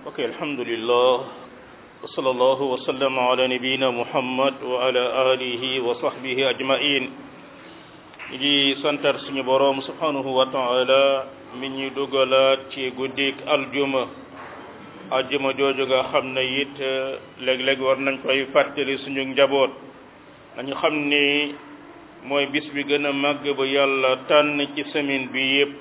ok alhamdulillah wa sallallahu wa sallama ala nabiyina muhammad wa ala alihi wa sahbihi ajmain ñi ngi santar suñu boroom subhanahu wa taala mi ñu dugalaat ci guddik aljuma aljuma jooju nga xam ne it léeg-léeg war nañ koy fàttali suñu njaboot nañu xam ni mooy bis bi gën a màgg ba yàlla tànn ci semaine bi yépp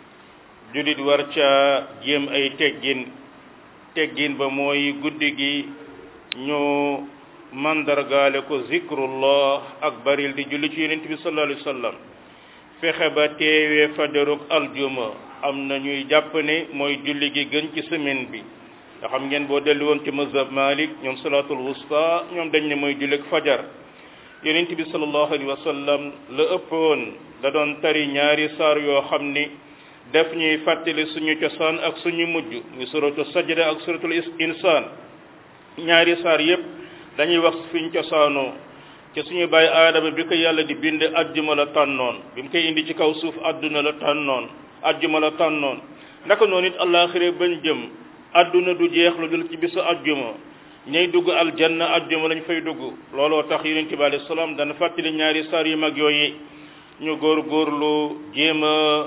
julit war ca jéem ay teggin teggin ba mooy guddi gi ñu mandargaale ko zikrullah ak baril di julli ci yonent bi sallallahu alayhi wa sallam fexe ba teewee fajaruk aljuma am na ñuy jàpp ne mooy julli gi gën ci semaine bi nga xam ngeen boo dellu woon ci mazhab malik ñoom salatul wusta ñoom dañ ne mooy jullik fajar yonent bi sallallahu alayhi wa sallam la ëppoon da doon tari ñaari saar yoo xam ni def ñuy fàttali suñu cosaan ak suñu mujj muy suratu sajda ak suratul insaan ñaari saar yépp dañuy wax fiñ cosaanoo ci suñu bàyyi aadama bi ko yàlla di bind ajjuma la tànnoon bi mu koy indi ci kaw suuf adduna la tànnoon ajjuma la tànnoon naka noonu it àllaaxira bañ jëm adduna du jeex lu dul ci bisu ajjuma ñay dugg aljanna ajjuma lañ fay dugg looloo tax yonent bi alayhi salaam dana fàttali ñaari saar yu mag yooyu ñu góor góorlu jéem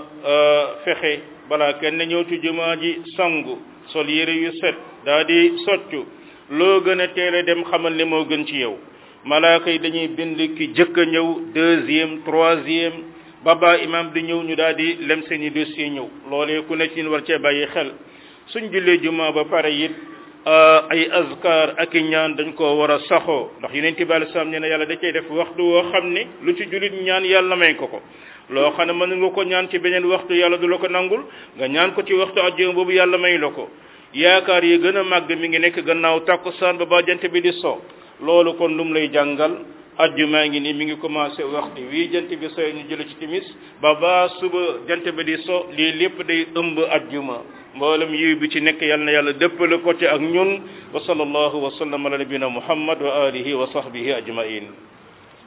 a fexe balaa kenn ñëw ci jumaa ji sangu sol yére yu set daa di soccu loo gën a teel a dem xamal ne moo gën ci yow malaaka yi dañuy bind ki jëkk a ñëw deuxième troisième ba ba imam di ñëw ñu daal di lem seeni dossier ñëw loolee ku ne ci war cee bàyyi xel suñ jullee jumaa ba pare it ay azkar ak i ñaan dañ koo war a saxoo ndax yonent bi alei salaam nee na yàlla da cay def waxtu woo xam ne lu ci jullit ñaan yàlla may ko ko loo xam ne mën nga ko ñaan ci beneen waxtu yàlla du la ko nangul nga ñaan ko ci waxtu ajjuma boobu yàlla may la ko yaakaar yi gën a màgg mi ngi nekk gannaaw takkusaan ba ba jant bi di so loolu kon lu mu lay jàngal ajjuma ngi ni mi ngi commencé waxtu wii jant bi soy ñu jële ci timis ba ba suba jant bi di so lii lépp day ëmb ajjuma mboolem yiw bi ci nekk yal na yàlla dëppale ko ci ak ñun wa sallallahu wa sallam ala nabina muhammad wa alihi wa sahbihi ajmain